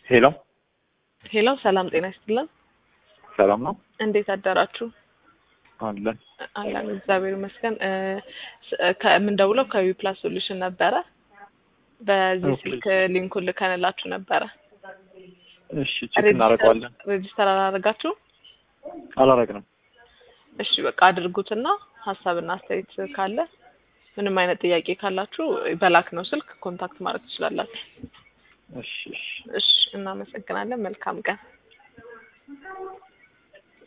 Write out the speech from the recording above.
ሄሎ ሄሎ ሰላም ጤና ይስጥልን። ሰላም ነው እንዴት አደራችሁ? አለን። አለን እግዚአብሔር ይመስገን። እ፣ ስ- ከምንደውለው ከዊ ፕላስ ሶሉሽን ነበረ። በዚህ ኦኬ። ስልክ ሊንኩን ልከንላችሁ ነበረ። እሺ ቼክ እናደርገዋለን። ሬጅስተር አላደረጋችሁ? አላረግንም። እሺ በቃ አድርጉትና ሀሳብና አስተያየት ካለ ምንም አይነት ጥያቄ ካላችሁ በላክ ነው ስልክ ኮንታክት ማድረግ ትችላላችሁ። እሺ እሺ እሺ እናመሰግናለን። መልካም ቀን።